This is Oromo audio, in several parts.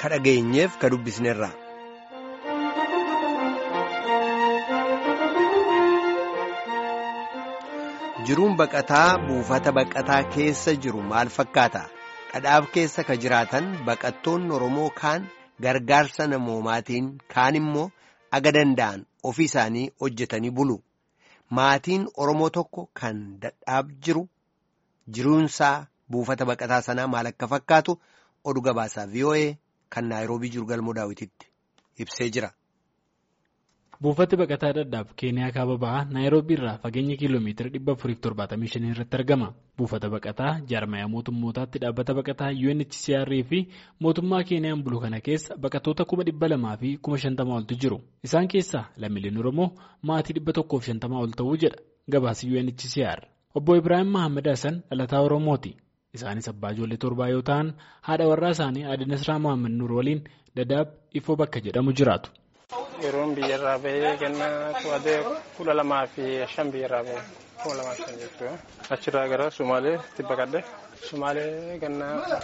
ka dhageenyeef ka dubbisneerra. jiruun baqataa buufata baqataa keessa jiru maal fakkaata dhadhaaf keessa ka jiraatan baqattoonni oromoo kaan gargaarsa namoomaatiin kaan immoo aga danda'an ofii isaanii hojjetanii bulu maatiin oromoo tokko kan dhadhaaf jiru jiruunsaa buufata baqataa sanaa maal akka fakkaatu oduu gabaasaa voa kan naayiroobii jiru galmoo daawwititti ibsee jira. buufati baqataa dhadhaaf keeniyaa kaaba ba'aa naayiroobii irraa fageenya kiiloomeetira 475 irratti argama buufata baqataa jaarmayaa mootummootaatti dhaabbata baqataa unhcr fi mootummaa keeniyaan bulu kana keessa baqatoota 200,000 fi 50,000 oltu jiru isaan keessaa lammiileen oromoo maatii 150 ol ta'uu jedha gabaasi unhcr obbo ibraahim mahammad hassan dhalataa oromooti isaanis abbaa ijoollee torbaa yoo ta'an haadha warraa isaanii aadde nasraa mahammad nuur waliin dhadhaab ifoo bakka jedhamu jiraatu. yeroon biyyarraa bahee ganna kudha lamaa fi shan biyyarraa bahee kuma lamaa fi shan jechuudha. Achirraa gara Sumaaleetti baqadhe. Sumaalee ganna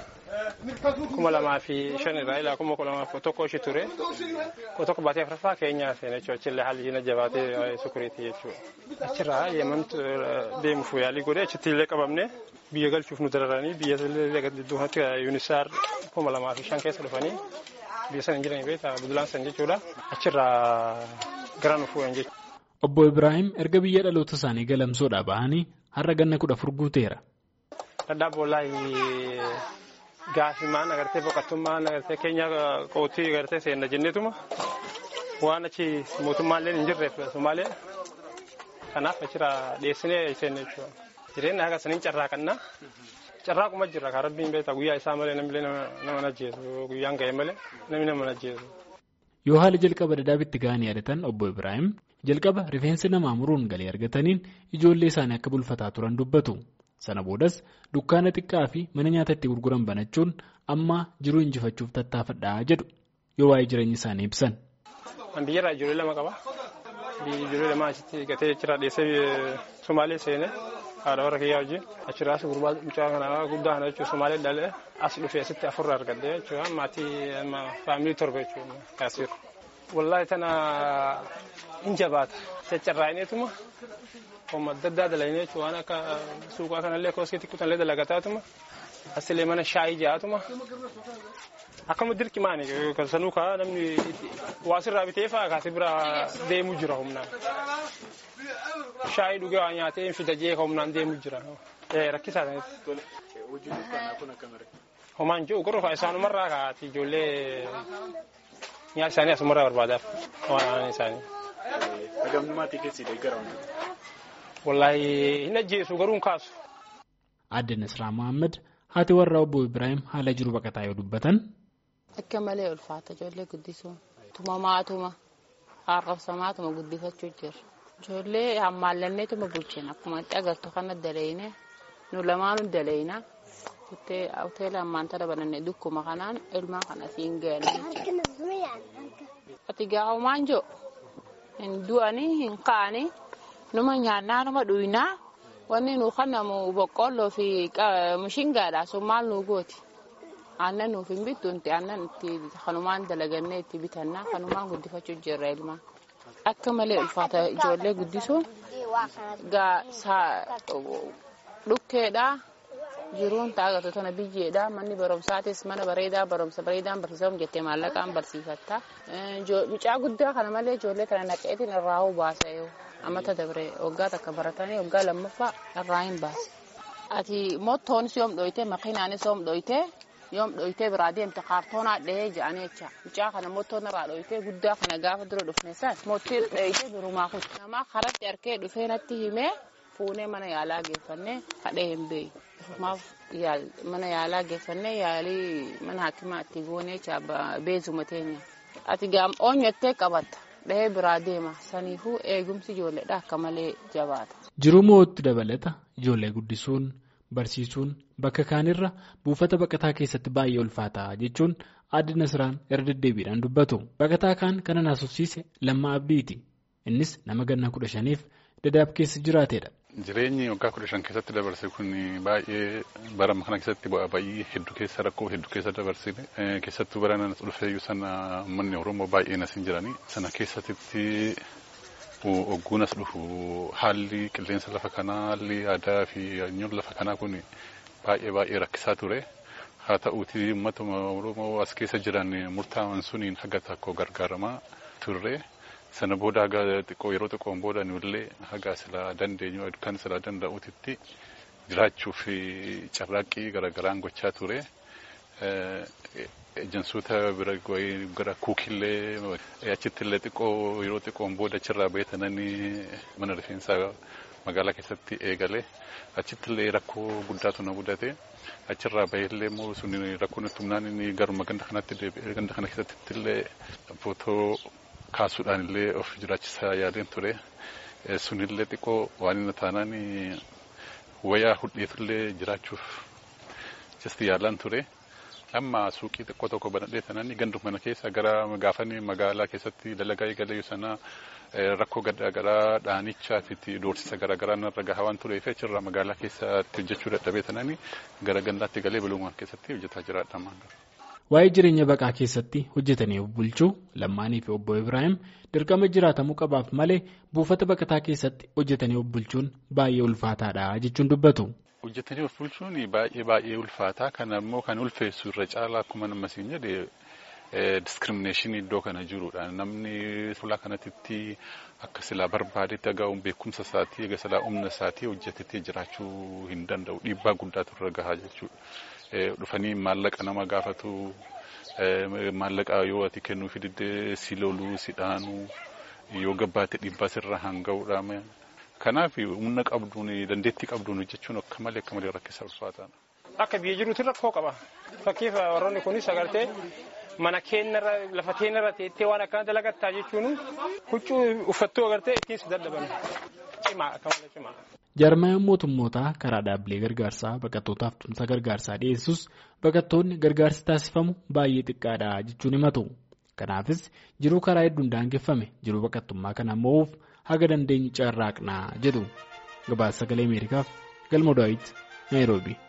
kuma lamaa fi shan irraa ilaa kuma kudha lamaa tokko ishee ture. Koo tokko baatee afuraffaa keenyaa seene jechuudha. Achillee haalli jina jabaatee sukuriiti jechuudha. Achirraa yemantu deemuuf yaalii godhee achitti illee qabamne biyya galchuuf nu dararanii biyya illee gidduutti yuunisaar kuma lamaa fi shan keessa dhufanii. biyya sana hin jiranii beektaa budulaan san jechuudha achirraa gara nu fuudhan jechuudha. Obbo Ibraahim erga biyya dhaloota isaanii galamsoodhaa bahanii har'a ganna kudha afur guuteera. Dhadhaab wallaahi gaafimaan agartee boqottummaan agartee keenya qootii agartee seenna jenneetuma waan achi mootummaallee hin jirreef Somaalee kanaaf achirraa dhiyeessinee seenne jechuudha. Jireenya haga saniin carraaqannaa. carraaquma jirra kan rabbiin beektaa guyyaa isaa malee namni nama najjeesu guyyaan ga'e malee namni nama najjeesu. Yoo haala jalqaba dhadhaabitti ga'anii yaadatan obbo Ibraahim jalqaba rifeensi namaa muruun galii argataniin ijoollee isaanii akka bulfataa turan dubbatu. Sana boodas dukkaana xiqqaa fi mana nyaata itti gurguran banachuun amma jiruu injifachuuf tattaafadhaa jedhu yoo waa'ee jireenya isaanii ibsan. An biyyarraa ijoollee lama qaba. Ijoollee lama achitti gatee jira dhiyeessee Somaalee seenee. haadha warra kiyyaa wajjin achirraas gurbaa mucaa kana guddaa kana jechuun Somaalee dhalee as dhufee asitti afurra argadde jechuudha maatii faamilii torba jechuudha kaasir. Wallaahi tana in jabaata caccarraa'ineetuma homma adda addaa dalaginee jechuudha waan akka suuqaa kanallee kooskiitti kutanillee dalagataatuma asillee mana shaayii ja'atuma akkama dirqi maani kan sanuu kaa namni waasirraa bitee fa'aa kaasii biraa deemuu jira humnaan. shaayii dhugee waa nyaatee fida jee humnaan deemu jira. Rakkisaa sanatti. Homaan jiru gurra isaanumarraa kaa'aati ijoollee nyaata isaanii asumarraa barbaadaaf waan aanan isaanii. Hagamnumaatii keessi deeggaramu. Wallaahi hin ajjeesu garuu hin kaasu. Aadde Nasraa Mohaammed haati warraa obbo Ibraahim haala jiru baqataa yoo dubbatan. Akka malee ulfaata ijoollee guddisuun tumamaatuma arrabsamaatuma guddifachuu jira. Ijoollee hammaallanneetuma bulchina akkuma itti agartu kana dalayne nu lamaanuu dalayna hoteela hammaanta banannee dukkuma kanaan ilmaan kana siin ga'anii ati gaa'umaan jiru hin du'anii hin ka'anii numa nyaannaa numa dhuynaa wanni nu kanamu boqqolloo fi mishingaadha sun maal nu gooti aannan nuuf hin bittu aannan itti kanumaan dalagannee itti bitannaa kanumaan guddifachuu jirra ilmaan. akka malee ulfaata ijoollee guddisuun dhukkeedha jiruun taagatu tana biyyeedha manni barumsaatis mana bareedaa barumsa bareedaan barsiisamu jettee maallaqaan barsiifatta mucaa guddaa kana malee ijoollee kana naqeetiin irraa hoo baasa ammata dabre waggaa takka baratanii waggaa lammaffaa irraa hin baase ati mottoonis yoom dhoyte makiinaanis yoom dhoyte yoom dhoytee biraa deemte kaartoonaa dhahee jedhanii jecha mucaa kana mottoon irraa dhoytee guddaa kana gaafa dura dhufne san mottii dhoytee birumaa kutte namaa karatti harkee dhufee natti himee fuunee mana yaalaa geeffannee hadhee hin beeyi maaf mana yaalaa geeffannee yaalii mana hakimaa itti goonee beezuma teenya ati oonyattee qabatta dhahee biraa deema saniifuu eegumsi ijoolleedha akka malee jabaata. Jiruu moo'ootti dabalata ijoollee guddisuun. Barsiisuun bakka kaanirra buufata baqataa keessatti baay'ee ulfaataa jechuun aadde Nasraan irra deddeebiidhaan dubbatu. Baqataa kaan kana naasofsiise lammaa abdiiti. Innis nama ganna kudha shaniif dadaab keessa jiraateedha. Jireenyi waggaa kudha shan keessatti dabarse kun baay'ee bara kana keessatti bu'aa bayii hedduu keessa rakkoo hedduu keessa dabarsine keessattuu bara na dhufeeyyuu sana uummanni Oromoo baay'een as hin jirani. Sana keessatti ogguunas dhufu haalli qilleensa lafa kanaa haalli aadaa fi hanyoon lafa kanaa kun baay'ee baay'ee rakkisaa ture. Haa ta'uuti uummatuma Oromoo as keessa jiran murtaa'an suniin haga tokko gargaaramaa turre. Sana booda haga xiqqoo yeroo xiqqoon booda nullee haga silaa dandeenyu kan silaa danda'uutitti jiraachuuf carraaqqii garaagaraan gochaa ture. Ejansoota bira gara kuukillee achittillee xiqqoo yeroo xiqqoon booda achirraa beekananii mana rifeensaa magaalaa keessatti eegale. Achittillee rakkoo guddaatu na mudate. Achirraa baheellee immoo sun rakkoon itti humnaan inni garuma ganda kanatti deebi'ee ganda kana keessatti illee footoo kaasuudhaan illee of jiraachisaa yaadeen ture. Sunillee xiqqoo waan inni taanaan wayaa hudheetullee jiraachuuf jasti yaalaan ture. Amma suuqii xiqqoo tokko banadhee sanaan ganduma mana keessa gara gaafanii magaalaa keessatti dalagaa eegalee sana rakkoo garaagaraa dhaanichaa fi doorsisa garaagaraa narra gahaa waan tureef achirraa magaalaa keessatti hojjechuu dadhabee sanaan gara gandaatti galee biluumaan keessatti hojjetaa jiraadha. Waa'ee jireenya baqaa keessatti hojjetanii of bulchuu Lammaanii fi obbo Ibrahim dirqama jiraatamuu qabaaf malee buufata baqataa keessatti hojjetanii of bulchuun baay'ee ulfaataadha jechuun dubbatu. Hojjetanii of bulchuun baay'ee baay'ee ulfaataa kana immoo kan ulfeessu irra caalaa akkuma nama siin jedhe diskiriminashinii iddoo kana jirudha. Namni fuula kanatti akka silaa barbaadetti agaa'uun beekumsa isaatii egaa silaa humna isaatii hojjetetee jiraachuu hin danda'u dhiibbaa guddaatu irra gahaa jechuudha. Dhufanii maallaqa nama gaafatu maallaqa yoo ati kennuu fididde si loluu si dhaanuu yoo gabbaate dhiibbaa sirra hanga'uudha. Kanaaf humna qabduun dandeettii qabduun hojjechuun akka malee akka malee rakkisaa ulfaataadha. Akka biyya jiruutti rakkoo qaba. Fakkiif warroonni kunis agartee mana keenyarra lafa keenyarra teettee waan akkana dalagattaa jechuun huccuu uffattuu agartee ittiin si dadhaban. Cimaa akka malee cimaa. Jarmayaan mootummootaa karaa dhaabbilee gargaarsaa baqattootaaf tumsa gargaarsaa dhiyeessus baqattoonni gargaarsi taasifamu baay'ee xiqqaadha jechuun himatu. Kanaafis jiruu karaa hedduun daangeffame jiruu baqattummaa kana mo'uuf haga dandeenye carraaqnaa jedhu. Gabaasa sagalee Ameerikaaf galma Daawit Naayiroobii.